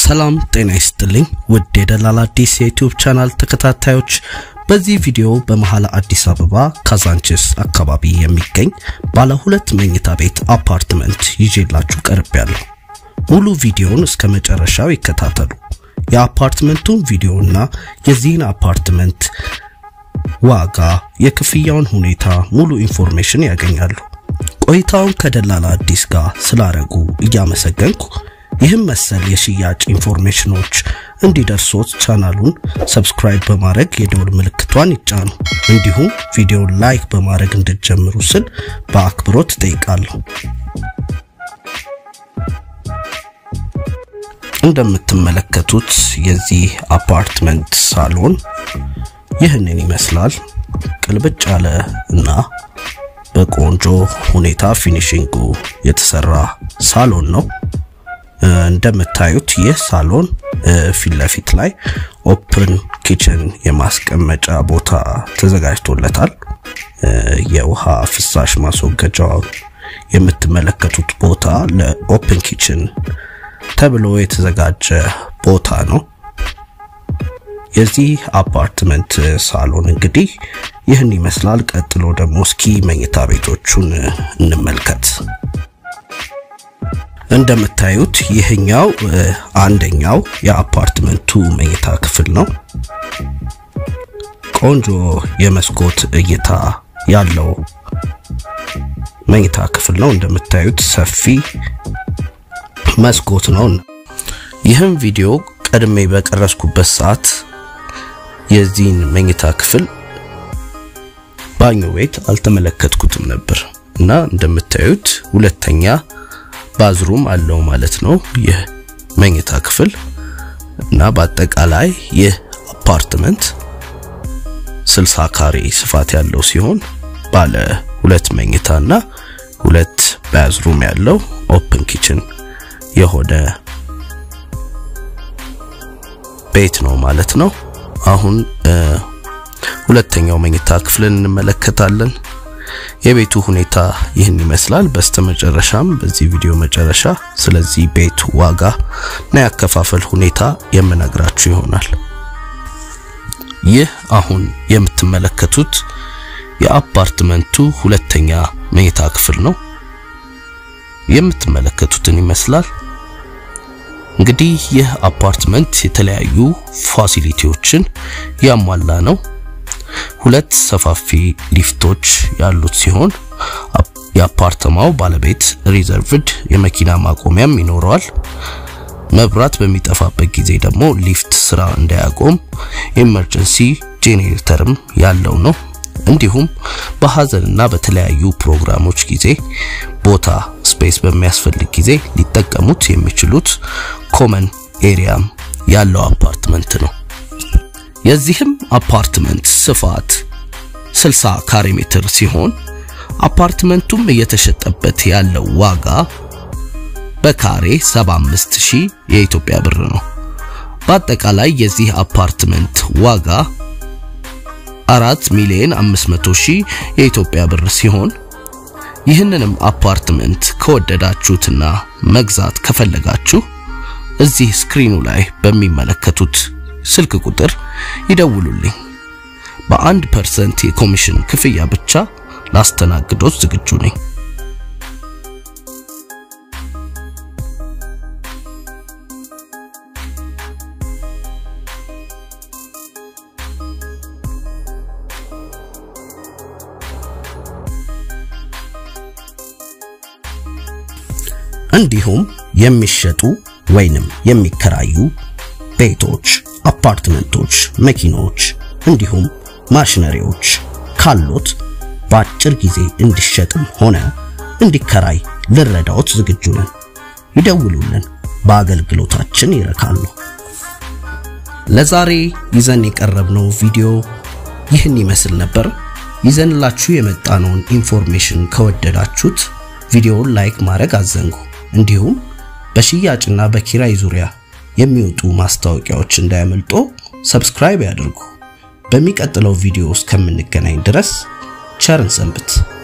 ሰላም ጤና ይስጥልኝ ውድ የደላላ አዲስ የዩቲዩብ ቻናል ተከታታዮች፣ በዚህ ቪዲዮ በመሀል አዲስ አበባ ካዛንችስ አካባቢ የሚገኝ ባለ ሁለት መኝታ ቤት አፓርትመንት ይዤላችሁ ቀርቤያለሁ። ሙሉ ቪዲዮውን እስከ መጨረሻው ይከታተሉ። የአፓርትመንቱን ቪዲዮና የዚህን አፓርትመንት ዋጋ፣ የክፍያውን ሁኔታ ሙሉ ኢንፎርሜሽን ያገኛሉ። ቆይታውን ከደላላ አዲስ ጋር ስላረጉ እያመሰገንኩ ይህም መሰል የሽያጭ ኢንፎርሜሽኖች እንዲደርሶት ቻናሉን ሰብስክራይብ በማድረግ የደወል ምልክቷን ይጫኑ። እንዲሁም ቪዲዮውን ላይክ በማድረግ እንድትጀምሩ ስል በአክብሮት እጠይቃለሁ። እንደምትመለከቱት የዚህ አፓርትመንት ሳሎን ይህንን ይመስላል። ቅልብጭ ያለ እና በቆንጆ ሁኔታ ፊኒሽንጉ የተሰራ ሳሎን ነው። እንደምታዩት ይህ ሳሎን ፊት ለፊት ላይ ኦፕን ኪችን የማስቀመጫ ቦታ ተዘጋጅቶለታል። የውሃ ፍሳሽ ማስወገጃው የምትመለከቱት ቦታ ለኦፕን ኪችን ተብሎ የተዘጋጀ ቦታ ነው። የዚህ አፓርትመንት ሳሎን እንግዲህ ይህን ይመስላል። ቀጥሎ ደግሞ እስኪ መኝታ ቤቶቹን እንመልከት። እንደምታዩት ይህኛው አንደኛው የአፓርትመንቱ መኝታ ክፍል ነው። ቆንጆ የመስኮት እይታ ያለው መኝታ ክፍል ነው። እንደምታዩት ሰፊ መስኮት ነው። ይህም ቪዲዮ ቀድሜ በቀረስኩበት ሰዓት የዚህን መኝታ ክፍል ባኞ ቤት አልተመለከትኩትም ነበር እና እንደምታዩት ሁለተኛ ባዝሩም አለው ማለት ነው ይህ መኝታ ክፍል እና በአጠቃላይ ይህ አፓርትመንት 60 ካሬ ስፋት ያለው ሲሆን ባለ ሁለት መኝታና ሁለት ባዝሩም ያለው ኦፕን ኪችን የሆነ ቤት ነው ማለት ነው። አሁን ሁለተኛው መኝታ ክፍልን እንመለከታለን። የቤቱ ሁኔታ ይህን ይመስላል። በስተመጨረሻም በዚህ ቪዲዮ መጨረሻ ስለዚህ ቤት ዋጋ እና ያከፋፈል ሁኔታ የምነግራችሁ ይሆናል። ይህ አሁን የምትመለከቱት የአፓርትመንቱ ሁለተኛ መኝታ ክፍል ነው። የምትመለከቱትን ይመስላል። እንግዲህ ይህ አፓርትመንት የተለያዩ ፋሲሊቲዎችን ያሟላ ነው። ሁለት ሰፋፊ ሊፍቶች ያሉት ሲሆን የአፓርተማው ባለቤት ሪዘርቭድ የመኪና ማቆሚያም ይኖረዋል። መብራት በሚጠፋበት ጊዜ ደግሞ ሊፍት ስራ እንዳያቆም ኤመርጀንሲ ጄኔሬተርም ያለው ነው። እንዲሁም በሀዘንና በተለያዩ ፕሮግራሞች ጊዜ ቦታ ስፔስ በሚያስፈልግ ጊዜ ሊጠቀሙት የሚችሉት ኮመን ኤሪያም ያለው አፓርትመንት ነው። የዚህም አፓርትመንት ስፋት 60 ካሬ ሜትር ሲሆን አፓርትመንቱም እየተሸጠበት ያለው ዋጋ በካሬ 75000 የኢትዮጵያ ብር ነው። በአጠቃላይ የዚህ አፓርትመንት ዋጋ 4 ሚሊዮን 500 ሺህ የኢትዮጵያ ብር ሲሆን ይህንንም አፓርትመንት ከወደዳችሁትና መግዛት ከፈለጋችሁ እዚህ ስክሪኑ ላይ በሚመለከቱት ስልክ ቁጥር ይደውሉልኝ። በአንድ ፐርሰንት የኮሚሽን ክፍያ ብቻ ላስተናግዶት ዝግጁ ነኝ። እንዲሁም የሚሸጡ ወይንም የሚከራዩ ቤቶች፣ አፓርትመንቶች፣ መኪኖች እንዲሁም ማሽነሪዎች ካሎት በአጭር ጊዜ እንዲሸጥም ሆነ እንዲከራይ ልረዳዎት ዝግጁ ነን። ይደውሉልን፣ በአገልግሎታችን ይረካሉ። ለዛሬ ይዘን የቀረብነው ቪዲዮ ይህን ይመስል ነበር። ይዘንላችሁ የመጣነውን ኢንፎርሜሽን ከወደዳችሁት ቪዲዮውን ላይክ ማድረግ አዘንጉ። እንዲሁም በሽያጭና በኪራይ ዙሪያ የሚወጡ ማስታወቂያዎች እንዳያመልጦ ሰብስክራይብ ያድርጉ። በሚቀጥለው ቪዲዮ እስከምንገናኝ ድረስ ቸርን ሰንብት።